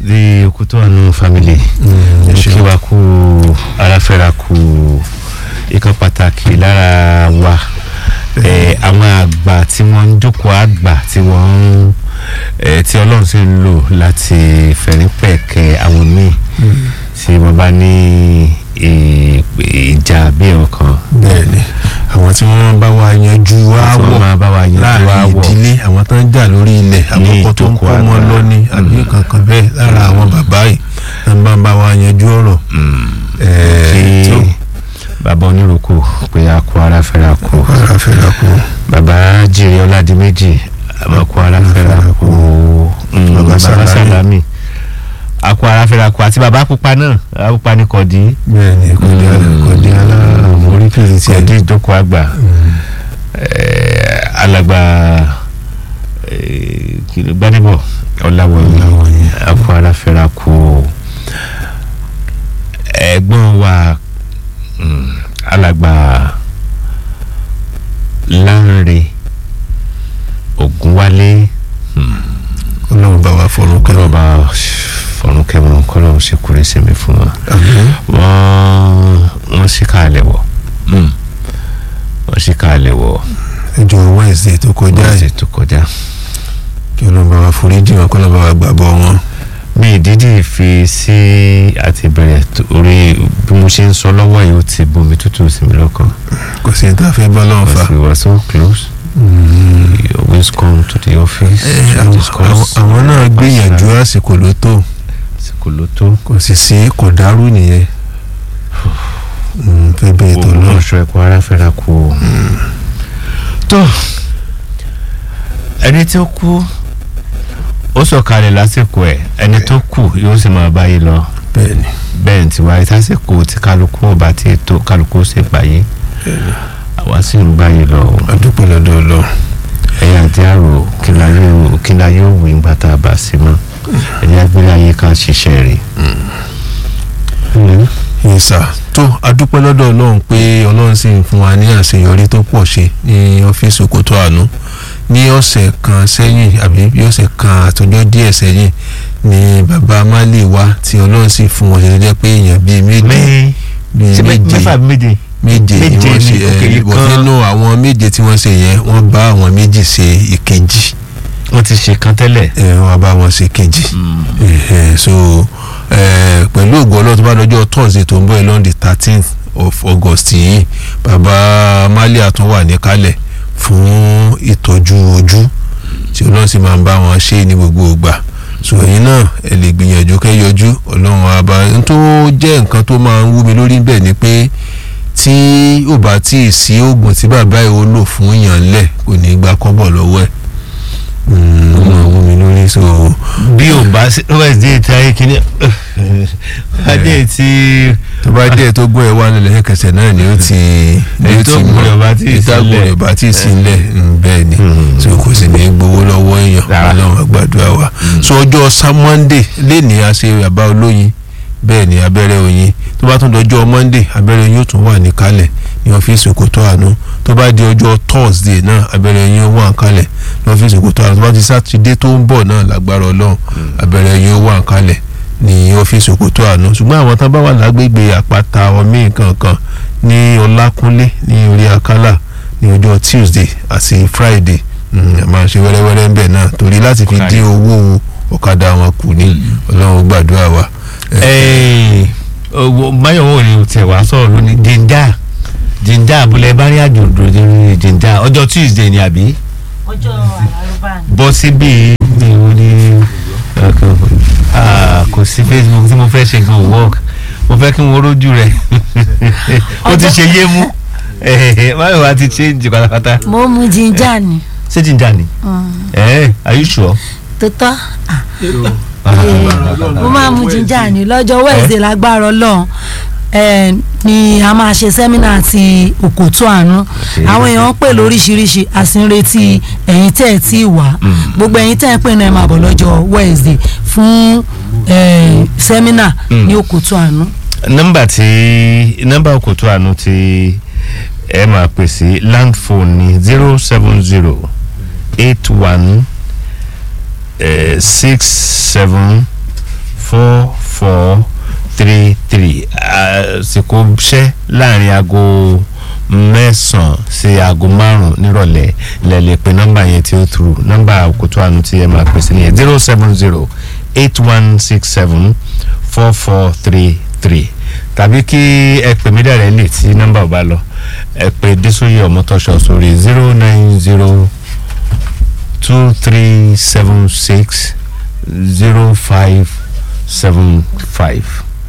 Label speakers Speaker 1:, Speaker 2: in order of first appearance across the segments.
Speaker 1: the okutu anu family
Speaker 2: ẹ ṣeun.
Speaker 1: kí wa kú aláfẹ́ra kú ikọ̀ pàtàkì lára wa eh, àwọn àgbà tí wọ́n ń jókòó àgbà tí wọ́n ń eh, tí ọlọ́run sì ń lò láti fẹ̀rípẹ̀kẹ́ àwọn míì tí wọ́n bá ní eh, ìjà bí ọkàn
Speaker 2: bẹ́ẹ̀ni àwọn tí wọ́n bá wa yanjú
Speaker 1: tí wọ́n
Speaker 2: aáwọ̀
Speaker 1: máa bá wa yanjú
Speaker 2: láàrin
Speaker 1: àwọ̀
Speaker 2: ìdílé àwọn tó ń jà lórí ilẹ̀ àwọn ọkọ tó ń
Speaker 1: ìjókòó
Speaker 2: kọ́ ọmọ
Speaker 1: àgbà.
Speaker 2: lọ́ní àbí kankan bẹ́ẹ̀ lára àwọn bàbá yìí tó ń bá ń bá wa yanjú ọ̀rọ̀ ẹ̀ẹ́
Speaker 1: kí
Speaker 2: tó
Speaker 1: bàbá onírúkú pé a kú ara fẹ́ra kú
Speaker 2: ara fẹ́ra kú
Speaker 1: bàbá jìrì ọládìméjì a kú ara fẹ́ra kú Mm,
Speaker 2: Bàbá
Speaker 1: bàbá
Speaker 2: Sàlámì.
Speaker 1: sàlámì a kú ara fẹ́ra kú àti bàbá pupa náà bàbá pupa ní kọ̀dí
Speaker 2: bẹ́ẹ̀ni kọ̀dí kọ̀dí alára orí kìí ti
Speaker 1: kọ̀dí
Speaker 2: ẹ̀dí
Speaker 1: ìjókòó àgbà Eh, alàgbà eh, kí ló- gbadébọ̀ ọ̀làwọ̀nyí
Speaker 2: Ọláwọ̀nyí.
Speaker 1: a kú ara fẹ́ra kú ẹ̀gbọ́n wa mm, alàgbà Lánre Ògúnwálé
Speaker 2: ọlọ́run bá wa fọ̀rọ̀ kẹ́rọ̀
Speaker 1: kọlọba fọrún kẹwọn kọlọ ṣe kúrẹ sẹmi fún wa
Speaker 2: àmín
Speaker 1: wọn wọn sì káàlẹ wọ wọn sì káàlẹ wọ
Speaker 2: ẹjọ́ wednesday tó kọjá
Speaker 1: wọn sì
Speaker 2: yìí
Speaker 1: tó kọjá
Speaker 2: kí ọlọ́run bá wa foríjì wọn kọ́ ọlọ́run bá wa gbàgbọ́ wọn.
Speaker 1: bí ìdídì fi sí àti bẹ̀rẹ̀ orí bí mo ṣe ń sọ lọ́wọ́ yìí ó ti bomi tútù sí mi lọ́kàn
Speaker 2: kò sí ní tá a fẹ́ bá lọ́wọ́ fa.
Speaker 1: because we were so close we always come to the office
Speaker 2: Eh,
Speaker 1: to
Speaker 2: àwọn-
Speaker 1: discuss
Speaker 2: àwọn àwọn náà gbìyànjú àsìkò ló tó
Speaker 1: àsìkò ló tó
Speaker 2: kò sì sí kò dárú nìyẹn Mm, fẹ́ bẹ́ẹ̀ tó lọ.
Speaker 1: oṣù ẹ̀kọ́ ara fẹ́ra kú o. tó ẹni tí ó kú ó sọ̀kalẹ̀ lásìkò ẹ̀ ẹni tó kù yóò sì máa báyìí lọ
Speaker 2: bẹ́ẹ̀ni
Speaker 1: bẹ́ẹ̀ ní tiwa ìtàsìkò tí kálukú ọba tí ètò kálukú ṣe gbàyé àwa sì ń báyìí lọ o.
Speaker 2: adúpẹ́ lọ́dọ̀ lọ.
Speaker 1: ẹ̀yà àti àrò kí la yóò wí ńgbà tá a bá sí mọ́ ẹ̀yà gbélé ayé ká ṣiṣẹ́ rẹ̀.
Speaker 2: ìsà tó adúpẹ́ lọ́dọ̀ ọlọ́run pé ọlọ́run sì ń fún wa ní àṣeyọrí tó pọ̀ ṣe ní ọ́fíìsì Òkòtó Àánú ní ọ̀sẹ̀ kan sẹ́yìn àbí bí ọ̀sẹ̀ kan àtọjọ́ díẹ̀ sẹ́yìn ni bàbá Málì wá tí ọlọ́run sì fún wọn ṣe tó jẹ́ pé èèyàn bíi méje
Speaker 1: mẹ́ẹ́
Speaker 2: bíi
Speaker 1: ṣe
Speaker 2: méje
Speaker 1: mẹ́fà méje.
Speaker 2: méje ni
Speaker 1: méje
Speaker 2: wọ́n
Speaker 1: ni,
Speaker 2: ṣe
Speaker 1: òkè
Speaker 2: ẹ
Speaker 1: ìkan-
Speaker 2: nínú àwọn méje tí wọ́n ṣe yẹn wọ́n bá àwọn méjì ṣe ìkejì
Speaker 1: wọ́n ti ṣe kan tẹ́lẹ̀.
Speaker 2: ẹ wọ́n bá wọn ṣe kejì Ẹhẹ, so ẹ pẹ̀lú ògùn ọlọ́run tó bá lọ́jọ́ thursday tó ń bọ̀ lọ́n the thirteenth of august yìí bàbá malia tún wà níkàlẹ̀ fún ìtọ́jú ojú tí ọlọ́run sì máa ń bá wọn ṣe ní gbogbo ìgbà so ẹ̀yin náà ẹ lè gbìyànjú kẹ́ yọjú ọlọ́run àbá n tó jẹ́ nǹkan tó máa ń wú mi lórí bẹ́ẹ̀ ni pé tí ò bá tí ì sí oògùn tí bàbá yìí ó lò fún yàn lẹ̀ kò ní gbà kọ́bọ̀ lọ́wọ́ ẹ̀ ó máa wú mi lórí so
Speaker 1: bí o bá sí wednesday tí ayé kìíní adé tí
Speaker 2: tó bá dé tó gbọ́ ẹ wá nílẹ̀ ẹ̀kẹsẹ̀ náà ni ó ti ni ó
Speaker 1: Èyí tó
Speaker 2: ti
Speaker 1: gùn rẹ̀ bá tí ì
Speaker 2: ìtàgùn
Speaker 1: sílẹ̀.
Speaker 2: rẹ̀ bá tí ì sílẹ̀ mm, bẹ́ẹ̀ ni tí o kò sì ní gbowó lọ́wọ́ èèyàn
Speaker 1: Rárá.
Speaker 2: ọlọ́run àgbàdua wa so ọjọ́ sá monday léèní a ṣe bàbá olóyin bẹ́ẹ̀ ni abẹ́rẹ́ oyin tó bá tún dọjọ́ monday abẹ́rẹ́ oyin yóò tún wà níkàlẹ̀ ní ọ́fíìsì Òkòtó Àánú tó bá di ọjọ́ thursday náà abẹ́rẹ́ oyin yóò wà níkàlẹ̀ ní ọ́fíìsì Òkòtó Àánú tó bá di sátidé tó ń bọ̀ náà lágbára ọlọ́run abẹ́rẹ́ oyin yóò wà níkàlẹ̀ ní ọ́fíìsì Òkòtó Àánú ṣùgbọ́n àwọn tán bá wà lágbègbè àpáta ọmí kankan ní ọlákúnlé ní orí akálà ní ọjọ́ tuesday àti friday mm, a máa ṣe wẹ́rẹ́wẹ́rẹ́ ń bẹ̀ náà torí láti fi
Speaker 1: Ọ̀kadà.
Speaker 2: dín owó ọ̀kadà wọn kù ní ọlọ́run gbàdúrà wa.
Speaker 1: báyọ̀ wò ni tẹ̀ wá sọ̀rọ̀ lónìí jíńdà jíńdà abúlé bárí àjòdò ní jíńdà ọjọ́ tuesday ni àbí
Speaker 3: ọjọ́ àlárúbá ni.
Speaker 1: bọ́ síbí ní o ní kò sí facebook tí mo fẹ́ ṣe gan work mo fẹ́ kí wọ́n rójú rẹ̀ ó ti ṣe yé mú báyọ̀ wá ti change pátápátá
Speaker 3: mo mu jíjà ni.
Speaker 1: ṣé jíńdà ni ẹ̀ are you sure.
Speaker 3: tó tọ́ mo máa mu jíjà ni lọ́jọ́ wednesday lágbára ọlọ́run eh, ni a máa ṣe sẹ́mínà ti Òkòtó Àánú àwọn èèyàn ń pè lóríṣiríṣi a sì ń retí ẹ̀yin tẹ́ ẹ̀ tí ì wá gbogbo ẹ̀yin tẹ́ ẹ̀ pè náà ẹ̀ máa bọ̀ lọ́jọ́ wednesday fún eh, sẹ́mínà ní Òkòtó Àánú.
Speaker 1: nọ́mbà tí nọ́mbà Òkòtó Àánú tí ẹ máa pè sí land phone ní zero seven zero eight one six seven four four three three àsìkò ṣẹ́ láàrin aago mẹ́sàn-án sí aago márùn-ún nírọ̀lẹ́ lẹ lè pe nọ́mbà yẹn tí ó turu nọ́mbà òkútó àánú tí ẹ máa pè sí nìyẹn zero seven zero eight one six seven four four three three tàbí kí ẹ pè mí dẹ̀rẹ̀ lè tí nọ́mbà ò bá lọ ẹ pè Désòyè Ọmọtọ́ṣọ̀ sórí zero nine zero two three seven six zero five seven five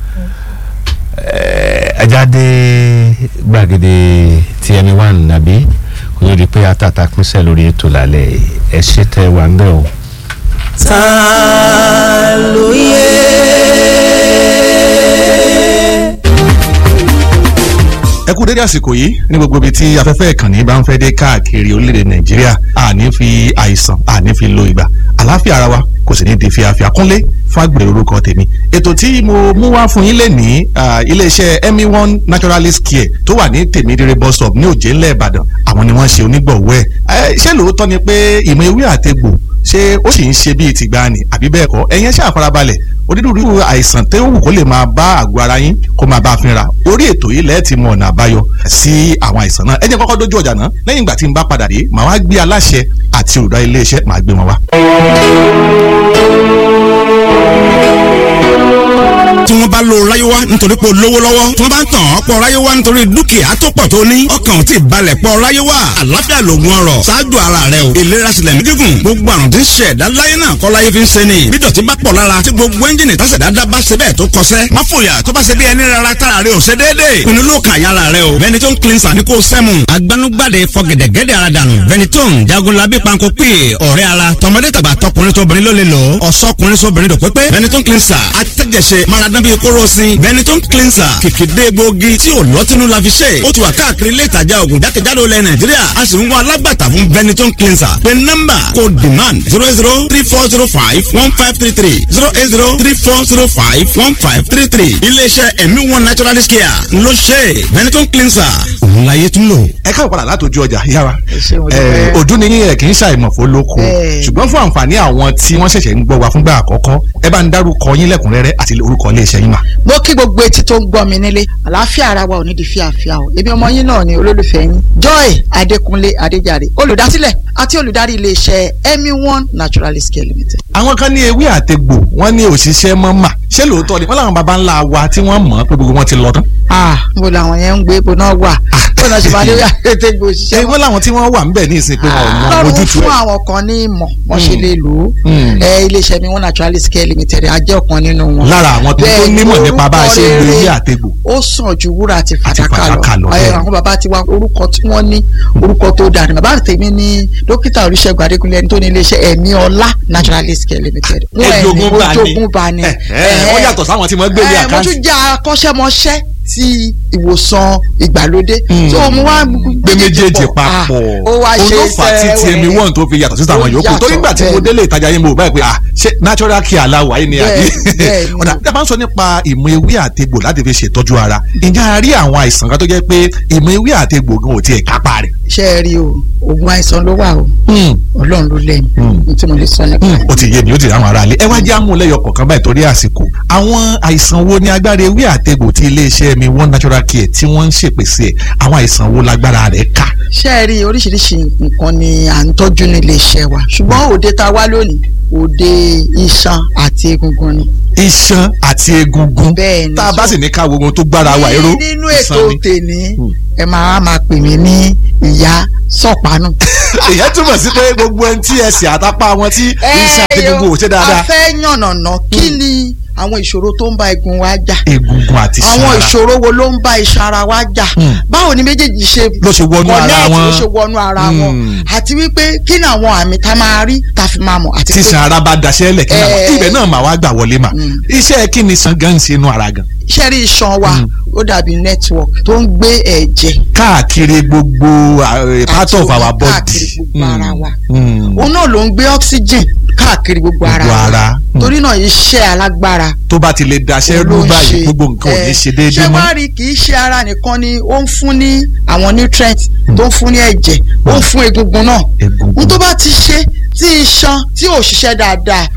Speaker 1: ajáde gbàgede tí ẹni wà nàbí kò tó di pé àtàtà pínṣẹ lórí ètò lálẹ́ ẹ ṣe tẹ wà ń bẹ o.
Speaker 4: ta ló yẹ.
Speaker 5: ẹ kú dédé àsìkò yìí ní gbogbo ibi tí afẹ́fẹ́ ìkànnì bá ń fẹ́ dé káàkiri orílẹ̀-èdè nàìjíríà àní fi àìsàn àní fi lo ìgbà àlàáfíà ara wa kò sì ní di fíafíà kúnlé fàgbèrè orúkọ tèmi ètò tí mo mú wá fún yín lè ní iléeṣẹ́ emi one naturalist care tó wà ní tèmídìrẹ bus stop ní òjé ńlẹ̀ ìbàdàn àwọn ni wọ́n ṣe onígbọ̀wọ́ ẹ̀ ṣé lóòótọ́ ni pé ìmọ̀ ewé àtegbò ṣé ó sì ń ṣe bíi tìgbàanì àbí bẹ́ẹ̀ kọ́ ẹ̀yin ṣáà farabalẹ̀ onírúurú àìsàn tó wù kó lè máa bá àgọ́ ara yín kó máa bá a fínra orí ètò yìí lẹ́ẹ̀tì mọ ọ̀nà àbáyọ sí àwọn àìsàn náà ẹ jẹ́ kọ́kọ́ dójú ọjà náà lẹ́yìn ìgbà tí n bá padà dé màá wá gbé aláṣẹ àti olùdarí iléeṣẹ́ màá gbé wọn wá.
Speaker 6: tí wọ́n bá lo ráyéwá nítorí pé o lówó lọ́wọ́ tí wọ́n bá ń tàn ọ́ pọ̀ ráyéwá nítorí dúkìá tó pọ̀ tó ní ọkàn ò tí ì balẹ̀ pọ̀ ráyéwá àlàáfíà lògùn ọrọ̀ ṣáájú ara rẹ o ìlera sílẹ̀ ní gígùn gbogbo àrùn tí ń ṣe ẹ̀dá láyé náà kọ́ láyé fi ń ṣe ni bí dọ̀tí bá pọ̀ lára tí gbogbo ẹ́ńjìnì tásẹ̀dá dá bá ṣe bẹ́ẹ̀ tó kọsẹ́ má fòyà tó bá ṣe bí ẹni rárá tára rẹ ò ṣe déédéé pinnu ló kàn yára rẹ o Benetton cleanser ní kò sẹ́mu agbanugbade fọgẹ̀dẹ̀gẹ̀dẹ̀ ara dànù Benetton jagunlabi panko pè ọ̀rẹ́ ara tọmọdé tàgbà tọkùnrin tóbìnrin ló lè lò ọ̀sọ́kùnrin sóbìnrin dò pépé Benetton cleanser atẹ́jẹsẹ̀ maradán bíi kóró sin Benetton cleanser kìkìdé gbòógì tí ò lọ́tínú la fi ṣe ó ti wà káàkiri ilé ìtajà ògùn jákèjádò ilẹ̀ Nàìjíríà a sì ń wá alágbàtà fún Benetton cleanser pé nọ́mbà kò demand zero zero three four zero five one five three three zero eight zero three four zero five one five three three iléeṣẹ́ ẹ̀mí one naturalist care ló ṣe Benetton cleanser òun láyé tún lò.
Speaker 5: ẹ káwọ padà látòjú ọjà yára
Speaker 4: ṣé mo dúpẹ́.
Speaker 5: ọdún ni yín ẹ kì í ṣàìmọ̀ fún lóko
Speaker 4: Bẹ́ẹ̀.
Speaker 5: ṣùgbọ́n fún àǹfààní àwọn tí wọ́n ṣẹ̀ṣẹ̀ ń gbọ́ wa fúngbà àkọ́kọ́ ẹ bá ń dárúkọ yín lẹ́kùnrẹ́rẹ́ àti orúkọ iléeṣẹ́ yín mà.
Speaker 4: mo kí gbogbo etí tó ń gbọ́ mi nílé àlàáfíà ara wa ò ní di fíàfíà o èmi ọmọ yín náà ni olólùfẹ́ yín joy adékúnlé adéjàre olùdásílẹ̀ àti olùdarí iléeṣẹ́ emi one naturalist care limited.
Speaker 5: àwọn kan ní ewé àtegbò wọ́n ní òṣìṣẹ́ mọ́ mà ṣé lóòótọ́ ni wọ́n làwọn baba ńlá wa tí wọ́n mọ̀ pé gbogbo wọn ti lọ tán.
Speaker 4: ah mo làwọn yẹn ń gbé ibo náà wà bó náà ṣe máa lé àtẹ̀tẹ̀ gbò
Speaker 5: ṣé
Speaker 4: òṣìṣẹ́
Speaker 5: wọ́n làwọn tí wọ́n wà ń bẹ̀ ní ìsìn pé wọn ò mọ
Speaker 4: lọ́rùn
Speaker 5: ojútùú
Speaker 4: fún
Speaker 5: ẹ̀.
Speaker 4: àwọn kan ní ìmọ̀ wọ́n ṣe lè lò ó
Speaker 5: Mm.
Speaker 4: ẹ iléeṣẹ́ mi one naturalist care limited a jẹ́ ọ̀kan nínú wọn.
Speaker 5: lára àwọn tó
Speaker 4: Bẹ́ẹ̀
Speaker 5: tó
Speaker 4: ni
Speaker 5: nímọ̀ nípa bá a ṣe ń lo
Speaker 4: orúkọ
Speaker 5: ewé
Speaker 4: rere
Speaker 5: àtegbò.
Speaker 4: ó sàn ju wúrà àti fàdákà
Speaker 5: fàdákà lọ,
Speaker 4: lọ ẹ
Speaker 5: bẹ́ẹ̀.
Speaker 4: àwọn bàbá ti wá orúkọ tí wọ́n ní orúkọ tó dáa ni bàbá tèmi ní dókítà oríṣègùn adékúnlé ẹni tó ní iléeṣẹ́ ẹ̀mí ọlá naturalist care limited wọ́n ẹ̀ ní
Speaker 5: Ejogun bá ní.
Speaker 4: ojogun bá ní.
Speaker 5: Ẹ, ẹ, wọ́n yàtọ̀ sáwọn tí wọ́n gbé ní
Speaker 4: ẹ, mo
Speaker 5: àkáǹtì.
Speaker 4: tún jẹ́ akọ́ṣẹ́mọṣẹ́ ti ìwòsàn ìgbàlódé so mo wá
Speaker 5: gbé méjèèjì papọ̀
Speaker 4: ó wá ṣe
Speaker 5: olófà tí ti ẹmi wọ́n tó fi yàtọ̀ sí àwọn
Speaker 4: Ó
Speaker 5: yòókù
Speaker 4: yàtọ̀,
Speaker 5: torí nígbà tí mo
Speaker 4: bẹ́ẹ̀ ni.
Speaker 5: délé ìtajà yín mo báyìí pé ah ṣé natural care aláwọ̀ ayé ni àbí
Speaker 4: Bẹ́ẹ̀, bẹ́ẹ̀ ni.
Speaker 5: ọ̀dà tí a bá ń sọ nípa ìmọ̀ ewé àtegbò láti fi ṣètọ́jú ara ǹjẹ́ a rí àwọn àìsàn kan tó jẹ́ pé ìmọ̀ ewé àtegbò gan ò tiẹ̀ kápá rẹ̀.
Speaker 4: ṣe é rí o oògùn àìsàn ló wà o ọlọ́run ló lẹ́yìn
Speaker 5: Hmm.
Speaker 4: ní tí mo lè sọ nípa ẹ̀.
Speaker 5: ó ti yé mi ó ti rí àwọn ará ilé ẹ wá jẹ́ àmúlẹ́yọ kọ̀ọ̀kan báyìí torí àsìkò àwọn àìsàn wo ni agbára ewé àtegbò tí iléeṣẹ́ mi one natural care tí wọ́n ń ṣèpèsè ẹ̀ àwọn àìsàn wo lágbára rẹ̀ ká.
Speaker 4: ṣé ẹ rí oríṣiríṣi nǹkan ni à ń tọ́jú ní iléeṣẹ́ wa ṣùgbọ́n òde tá a wá lónìí òde iṣan àti egungun ni.
Speaker 5: iṣan àti egungun
Speaker 4: Bẹ́ẹ̀ ni.
Speaker 5: tá a bá sì ní ká wo ohun tó gbára wa èrò
Speaker 4: Ní- nínú
Speaker 5: iṣan
Speaker 4: ètò
Speaker 5: ni.
Speaker 4: tèmi
Speaker 5: Hmm.
Speaker 4: ẹ máa máa pè mí ní ìyá sọ̀pánù.
Speaker 5: èyàn túmọ̀ sí pé gbogbo ẹni tí ẹsẹ̀ àtàpá wọn tí iṣan àti egungun ò ṣe
Speaker 4: a
Speaker 5: dáadáa
Speaker 4: fẹ́ yànnàná kí ni àwọn ìṣòro tó ń bá egun wa jà
Speaker 5: egungun àti iṣan
Speaker 4: àwọn
Speaker 5: ara
Speaker 4: ìṣòro wo ló ń bá iṣan ara wa jà
Speaker 5: Hmm.
Speaker 4: báwo ni méjèèjì ṣe
Speaker 5: ló ṣe wọnú ara
Speaker 4: connect,
Speaker 5: wọn
Speaker 4: ló ṣe wọnú ara wọn
Speaker 5: Hmm.
Speaker 4: àti wípé kí ni àwọn àmì tá a máa rí tá a fi máa mọ̀ àti
Speaker 5: tí iṣan ara bá daṣẹ́ lẹ̀ kí náà
Speaker 4: Eh.
Speaker 5: ibẹ̀ náà mà wá gbà wọlé mà
Speaker 4: Mm.
Speaker 5: iṣẹ́ kí ni iṣan gan ń ṣe inú ara gan
Speaker 4: iṣẹ́ rí iṣan wa ó dàbí network tó ń gbé ẹ̀jẹ̀
Speaker 5: káàkiri gbogbo uh, part
Speaker 4: àti
Speaker 5: of
Speaker 4: omi
Speaker 5: our body
Speaker 4: káàkiri gbogbo
Speaker 5: Mm.
Speaker 4: ara wa
Speaker 5: Mm.
Speaker 4: òun náà ló ń gbé oxygen káàkiri gbogbo ara
Speaker 5: Gbogbo
Speaker 4: wa
Speaker 5: ara. Mm.
Speaker 4: torí náà iṣẹ́ alágbára
Speaker 5: tó bá ti lè daṣẹ́
Speaker 4: ló
Speaker 5: rú
Speaker 4: ń
Speaker 5: báyìí
Speaker 4: ṣe.
Speaker 5: gbogbo nǹkan ò ní
Speaker 4: Eh,
Speaker 5: ṣe déédéé
Speaker 4: ṣé
Speaker 5: mọ́
Speaker 4: wàá rí kì í ṣe ara nìkan ni ó ń fún ní àwọn nutrients tó ń fún ní ẹ̀jẹ̀ ó ń fún egungun náà
Speaker 5: Egungun.
Speaker 4: n tó bá ti ṣe tí iṣan tí ò ṣiṣẹ́ dáadáa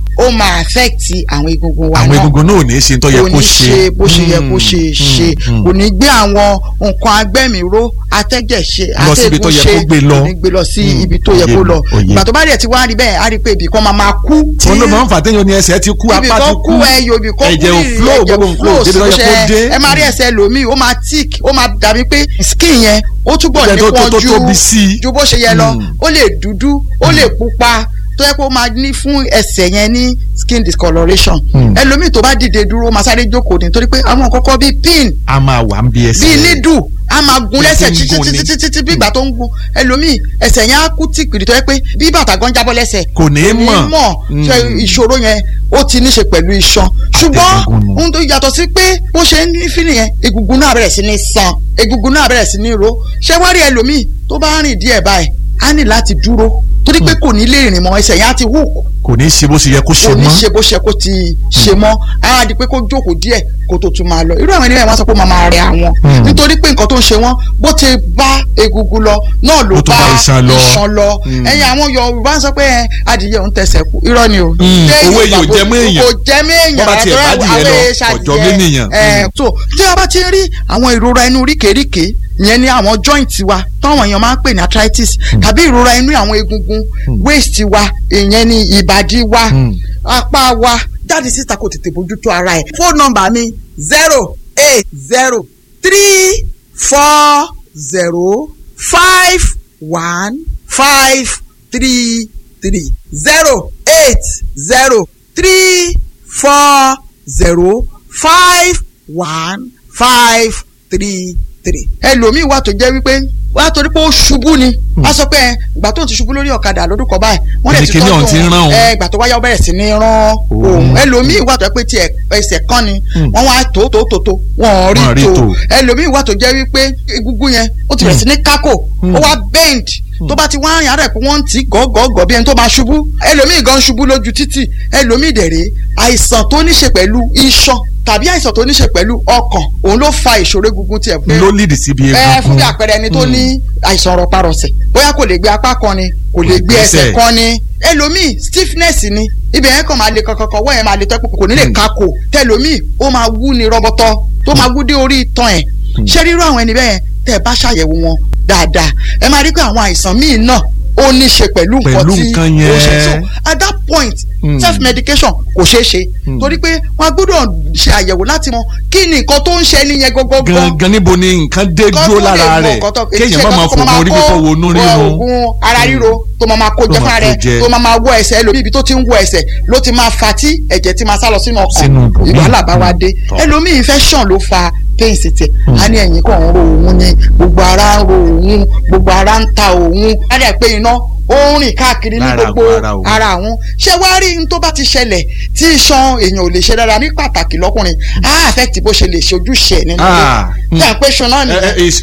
Speaker 4: ó máa affect àwọn egungun wa
Speaker 5: àwọn
Speaker 4: náà
Speaker 5: egungun náà ò ní ṣe tó yẹ
Speaker 4: kò
Speaker 5: kó
Speaker 4: ní ṣe bó ṣe yẹ kó
Speaker 5: Mm,
Speaker 4: ṣe
Speaker 5: mm,
Speaker 4: ṣe
Speaker 5: mm.
Speaker 4: kò ní gbé àwọn nǹkan agbẹ́mìíró atẹ́jẹ̀ṣe
Speaker 5: Lọ síbi tó yẹ kó gbé lọ.
Speaker 4: kò ní gbé lọ sí
Speaker 5: Mm,
Speaker 4: ibi tó yẹ
Speaker 5: òye
Speaker 4: kó
Speaker 5: mi,
Speaker 4: lọ
Speaker 5: òye.
Speaker 4: ìgbà tó bá dẹ̀ ti wá rí bẹ́ẹ̀ á rí pé ibì kan máa máa kú
Speaker 5: òun ló máa ń fà téèyàn ní ẹsẹ̀ ti kú
Speaker 4: ibì
Speaker 5: apá ti
Speaker 4: kan
Speaker 5: kú
Speaker 4: kú ẹyọ ibì kan kú
Speaker 5: ẹ̀jẹ̀ ò
Speaker 4: rírì,
Speaker 5: flow
Speaker 4: ẹ̀jẹ̀
Speaker 5: gbogbo nǹkan ò débi tó yẹ kó
Speaker 4: ṣe-
Speaker 5: dé
Speaker 4: ẹ máa rí ẹsẹ̀ lòmíì ó máa tick ó máa dàbí pé skin yẹn ó túbọ̀
Speaker 5: Ẹ̀jẹ̀ tó- tó-
Speaker 4: nípọn
Speaker 5: tó
Speaker 4: ju
Speaker 5: tóbi sí i.
Speaker 4: ju bó ṣe yẹ lọ
Speaker 5: Mm.
Speaker 4: ó lè dúdú ó lè pupa tó yẹ kó máa ní fún ẹsẹ̀ yẹn ní skin discoloration
Speaker 5: Mm.
Speaker 4: ẹlòmíì tó bá dìde dúró ó máa sáré jókòó nítorí pé àwọn kọ́kọ́ bíi pin
Speaker 5: a máa wà ń bí ẹsẹ̀
Speaker 4: bíi nídù a máa gun
Speaker 5: Bí
Speaker 4: lẹ́sẹ̀
Speaker 5: ti ń
Speaker 4: títí
Speaker 5: gun ni.
Speaker 4: títí títí bí ìgbà tó ń gun ẹlòmíì ẹsẹ̀ yẹn á kú tìpìrì tó yẹ pé bí bàtà gan jábọ́ lẹ́sẹ̀
Speaker 5: Kò ní mọ̀.
Speaker 4: mọ̀
Speaker 5: Mm.
Speaker 4: ṣe ìṣòro yẹn ó ti ní ṣe pẹ̀lú iṣan ṣùgbọ́n
Speaker 5: Àtẹ̀gùn nù.
Speaker 4: ohun tó yàtọ̀ sí pé bó ṣe ń ní fílì yẹn egungun náà bẹ̀rẹ̀ sí ní san egungun náà bẹ̀rẹ̀ sí ní ro ṣé wá rí ẹlòmíì tó bá rìn díẹ̀ báyìí á ní láti dúró torí pé kò ní lè rìn mọ́ ẹsẹ̀ yẹn á ti hù
Speaker 5: kò ní ṣe bó ṣe yẹ kó ṣe
Speaker 4: kò ní
Speaker 5: mọ́
Speaker 4: ṣe bó ṣe kó ti ṣe mọ́ á di pé kó jókòó díẹ̀ kó tó tún máa lọ irú àwọn ènìyàn wọn sọ pé ó máa máa rẹ àwọn
Speaker 5: Hmm.
Speaker 4: nítorí pé nǹkan tó ń ṣe wọn bó ti bá egungun lọ náà ló
Speaker 5: Ó tún
Speaker 4: bá
Speaker 5: bá iṣan lọ.
Speaker 4: iṣan lọ
Speaker 5: Hmm.
Speaker 4: ẹ̀yin àwọn Yorùbá ń sọ pé ẹ, adìyẹ òun tẹsẹ̀ kú irọ́ ni o.
Speaker 5: Hmm.
Speaker 4: Ṣé
Speaker 5: Owó
Speaker 4: Yorùbá
Speaker 5: èèyàn ò
Speaker 4: kò-
Speaker 5: jẹ mọ́ èèyàn.
Speaker 4: kò jẹ mọ́ èèyàn
Speaker 5: Bọ́ bá tiẹ̀
Speaker 4: àtọ́rọ́
Speaker 5: bá dìyẹ
Speaker 4: àwọn
Speaker 5: lọ,
Speaker 4: èèṣà
Speaker 5: ọ̀jọ́
Speaker 4: adìyẹ.
Speaker 5: ménìyàn.
Speaker 4: Ẹ,
Speaker 5: Hmm.
Speaker 4: so tí a bá ti rí àwọn ìrora inú ríkèéríkèé ìyẹn ní àwọn joint wa táwọn èèyàn máa ń pè ní arthritis tàbí ìrora inú àwọn egungun waist wa ìyẹn ní ìbàdí wa
Speaker 5: Hmm.
Speaker 4: apá wa jáde síta kò tètè bójútó ara ẹ̀. fóònù nọ́mbà mi zero eight zero three four zero five one five three three zero eight zero three four zero five one five three three. ẹlòmíì wà tó jẹ́ wípé wà á torí pé ó ṣubú ni a sọ pé ẹ, ìgbà tó ti ṣubú lórí ọ̀kadà lọ́dún kan báyìí wọ́n lè ti
Speaker 5: Kíni ọ̀hún ti ń rán òun.
Speaker 4: ẹ ìgbà tó wáyà ó bẹ̀rẹ̀ sí ní rán òun ẹlòmíì wà tó jẹ́ pé tiẹ̀ ẹsẹ̀ kan ni wọ́n wá tó tó tó tó wọ́n
Speaker 5: Wọ́n rí
Speaker 4: rí
Speaker 5: tó.
Speaker 4: tó ẹlòmíì wà tó jẹ́ wípé egungun yẹn ó ti bẹ̀rẹ̀ sí ní kákò ó wá bend tó bá ti wá rìn ara ẹ̀ pé wọ́n ń tì í gọ́gọ́gọ́ bí ẹni tó máa ṣubú ẹlòmíì gan ṣubú lójú títì ẹlòmíì dẹ̀rẹ̀ àìsàn tó ní ṣe pẹ̀lú iṣan tàbí àìsàn tó ní ṣe pẹ̀lú ọkàn òun ló fa ìṣòro egungun tiẹ̀ pé
Speaker 5: ló lead síbi
Speaker 4: ẹ
Speaker 5: egungun
Speaker 4: fún bí àpẹẹrẹ ẹni tó ní àìsàn rọparọsẹ̀ bóyá kò lè gbé apá kan ni kò lè gbé ẹsẹ̀
Speaker 5: Ẹsẹ̀.
Speaker 4: kan ni ẹlòmíì stiffness ni ibẹ̀ yẹn kàn máa le kankan wọ́n yẹn máa le tẹ́kù kò ní lè kakò tẹlòmíì ó máa wú ni rọbọtọ tó máa wú dé orí itan ẹ̀ ṣé rírú àwọn ẹni bẹ́ẹ̀ tẹ́ ẹ bá ṣàyẹ̀wò wọn dáadáa ẹ máa rí pé àwọn àìsàn míì náà ó ní ṣe pẹ̀lú nǹkan
Speaker 5: Pẹ̀lú
Speaker 4: tí
Speaker 5: nǹkan
Speaker 4: ó ṣe
Speaker 5: yẹn.
Speaker 4: so at that point
Speaker 5: Mm.
Speaker 4: self medication kò ṣeé ṣe torí pé wọ́n á gbọ́dọ̀ ṣe àyẹ̀wò láti mọ kí ni nǹkan tó ń ṣe ẹni yẹn gọ́gọ́gọ́
Speaker 5: gangan níbo ni nǹkan dé dúró lára rẹ̀ kéèyàn má máa fògùn orí fífọ́ wo inú rírun
Speaker 4: oògùn ara ríro tó máa máa kó
Speaker 5: Tó
Speaker 4: jẹ
Speaker 5: máa
Speaker 4: fún
Speaker 5: kó
Speaker 4: rẹ
Speaker 5: jẹ.
Speaker 4: tó máa máa wọ ẹsẹ̀ ẹlòmíì ibi tó ti ń wọ ẹsẹ̀ ló ti máa fa tí ẹ̀jẹ̀ ti máa sá lọ sínú
Speaker 5: Sínú
Speaker 4: ọkàn
Speaker 5: ibòmíì.
Speaker 4: ìwàhálà bá wa dé
Speaker 5: Tọ́.
Speaker 4: ẹlòmíì infection ló fa pains tiẹ̀ a ní ẹ̀yìn kan ń ro òun ni gbogbo ara ń ro òun gbogbo ara ń ta òun á dẹ̀ pé iná ó ń rìn káàkiri ní
Speaker 5: Lára
Speaker 4: gbogbo
Speaker 5: àwọn ara òun.
Speaker 4: ara àwọn ṣé wàá rí n tó bá ti ṣẹlẹ̀ tí iṣan èèyàn ò lè ṣe dára ní pàtàkì lọ́kùnrin á affect bó ṣe lè ṣe ojúṣe ẹ̀ nínú
Speaker 5: Ah,
Speaker 4: ilé tí à ń pè ṣan náà
Speaker 5: ẹ, ẹ, is-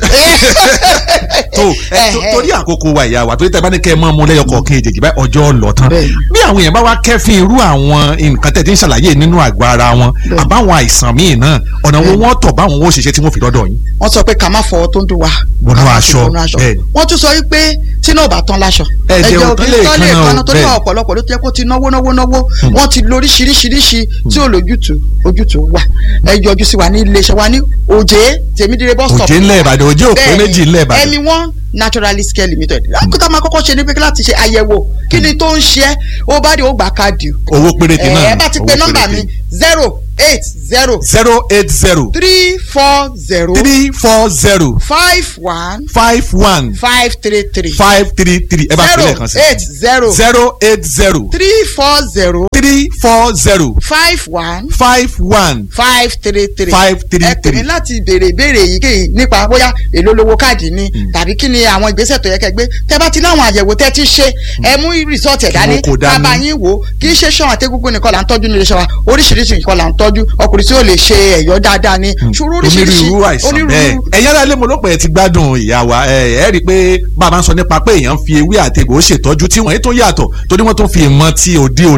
Speaker 5: tó ẹ, tó- torí àkókò wa ìyá wa torí tẹ bá ní kẹ ẹ mọ ọmọ lẹyọ kọọkan èjèèjì báyìí ọjọ́ lọ tán
Speaker 4: Bẹ́ẹ̀ni.
Speaker 5: bí àwọn èèyàn bá wá kẹ́fín irú àwọn nǹkan tẹ̀ tí ń ṣàlàyé nínú àgọ́ ara wọn
Speaker 4: Bẹ́ẹ̀ni.
Speaker 5: àbáwọn àìsàn míì náà ọ̀nà wo
Speaker 4: Bẹ́ẹ̀ni.
Speaker 5: wọ́n tọ̀ báwọn ó ṣiṣẹ́ tí wọ́n fi dọ́dọ̀ yín.
Speaker 4: wọ́n sọ pé ká má fọwọ́ tó ń dùn wá.
Speaker 5: Bọnú
Speaker 4: ká má fi
Speaker 5: aṣọ,
Speaker 4: bọnú aṣọ.
Speaker 5: bẹ́ẹ̀ni.
Speaker 4: wọ́n tún sọ wípé tí náà bá tán láṣọ.
Speaker 5: Ẹ̀jẹ̀ ò tán lè
Speaker 4: tán lè
Speaker 5: kanna o,
Speaker 4: kanna torí
Speaker 5: bẹ́ẹ̀ni.
Speaker 4: ọ̀pọ̀lọpọ̀ ló ti yẹ kó ti náwó náwó náwó wọ́n ti lóríṣiríṣiríṣi tí ò lójútùú ojútùú wà. ẹ yọjú sí wa ní iléeṣẹ́ wa ní òjé tèmídìrẹ bus stop.
Speaker 5: òjé ńlẹ̀ ìbàdàn òjé òpé
Speaker 4: Bẹ́ẹ̀ni,
Speaker 5: méjì ńlẹ̀ ìbàdàn.
Speaker 4: ẹmi one naturalist care limited. lákòókò máa kọ́kọ́ ṣe ní pé láti ṣe àyẹ̀wò kí ni tó ń ṣe é ó bá dé ó gbà káàdì.
Speaker 5: owó péréte náà
Speaker 4: ẹ bá ti
Speaker 5: owó
Speaker 4: pe nọ́mbà
Speaker 5: péréte.
Speaker 4: mi zero eight zero
Speaker 5: zero eight zero
Speaker 4: three four zero
Speaker 5: three four zero
Speaker 4: five one
Speaker 5: five one
Speaker 4: five three three
Speaker 5: five three three ẹ bá fi
Speaker 4: zero
Speaker 5: lẹ́ẹ̀kan sí.
Speaker 4: eight zero
Speaker 5: zero eight zero
Speaker 4: three four zero
Speaker 5: three four zero
Speaker 4: five one
Speaker 5: five one
Speaker 4: five three three
Speaker 5: Five three
Speaker 4: ẹ pè mí
Speaker 5: three.
Speaker 4: láti béèrè ìbéèrè èyíkéyìí nípa bóyá èló lówó káàdì ni tàbí kí ni àwọn ìgbésẹ̀ tó yẹ kẹ́ gbé tẹ́ bá ti láwọn àyẹ̀wò tẹ́ ti ṣe ẹ mú rìsọ́ọ̀tì ẹ̀ dání
Speaker 5: wọ́n kó dání.
Speaker 4: bàbá yín wò ó kì í ṣe ṣan àtẹ́gúngún nìkan là ń tọ́jú nílé iṣẹ́ wa oríṣiríṣi nǹkan là ń tọ́jú ọkùnrin tí ó lè ṣe ẹ̀yọ́ dáadáa ni ṣòro oríṣiríṣi
Speaker 5: onírúurú àìsàn bẹ́ẹ̀ ẹ̀yin ará ilé mo ló pẹ́ ẹ ti gbádùn ìyá wa ẹ ẹ rí i pé bàbá ń sọ nípa pé èèyàn ń fi ewé àtegbò ṣètọ́jú tí wọ́n yìí tó yàtọ̀ torí wọ́n tún fi ìmọ̀ ti òde òní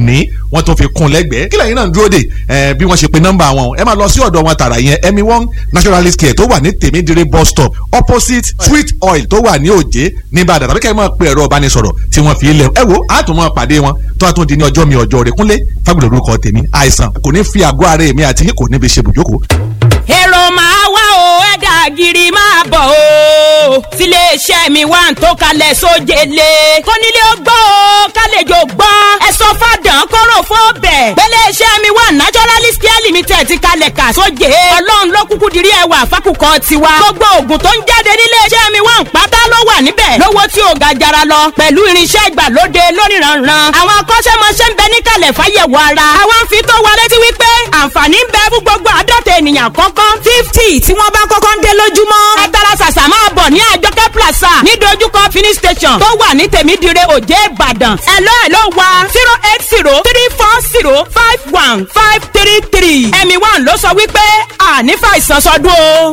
Speaker 5: wọ́n tún fi kún lẹ́gbẹ̀ẹ́ kílẹ̀ yín náà ń dúró dè ẹ bí wọ́n ṣe pe nọ́mbà wọn ẹ máa lọ sí ọ̀dọ̀ wọn tààrà yẹn emi one naturalist care tó wà ní tèmídìrí bus stop opposite sweet oil tó wà ní òjé nìbàdàn tàbí kẹ́ ẹ máa pe ẹ̀rọ ìbánisọ̀rọ̀ tí wọ́n fi lẹ̀ ẹ wo á tún máa pàdé wọn tó a tún di ní ọjọ́ mi ọjọ́ rẹ̀ kúnlé fábùlù orúkọ tèmi àìsàn kò ní fi àgọ́ ara èmi àti yín kò ní fi ṣe bùjókòó
Speaker 7: èrò máa wá o ẹ̀dà gírí máa bọ̀ o tiléeṣẹ́ mi wà ń tó kalẹ̀ sójele kónílé ó gbọ́ o kálejò gbọ́ ẹ sọ fàdán kóró fún bẹ̀ pẹ́lẹ́ṣẹ́ mi wà naturalist care limited ti kalẹ̀ kà sóje ọlọ́run ló kúkú dirí ẹwà fákùkọ tiwa gbogbo oògùn tó ń jáde níléeṣẹ́ mi wà ń pátá ló wà níbẹ̀ lówó tí ò ga jara lọ pẹ̀lú irinṣẹ́ ìgbàlóde lóníranran àwọn akọ́ṣẹ́mọṣẹ́ ń bẹ níkàlẹ̀ fáyẹ̀wò ara àwọn ń fi tó wa létí wípé àǹfààní ń bẹ fún gbogbo àádọ́ta ènìyàn kọ́kọ́ fifty tí wọ́n bá kọ́kọ́ ń dé lójúmọ́ ẹ tara ṣàṣà máa bọ̀ ní àjọkẹ́ plaza ní dojúkọ fini station tó wà ní tèmídìrẹ òjé ìbàdàn ẹ̀lọ́ ẹ̀lọ́ wa zero eight zero three four zero five one five three three ẹ̀mí one ló sọ wípé àní fàìsàn sọdún o.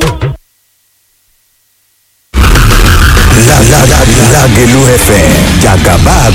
Speaker 8: Lágẹ̀lú FM jàgàbá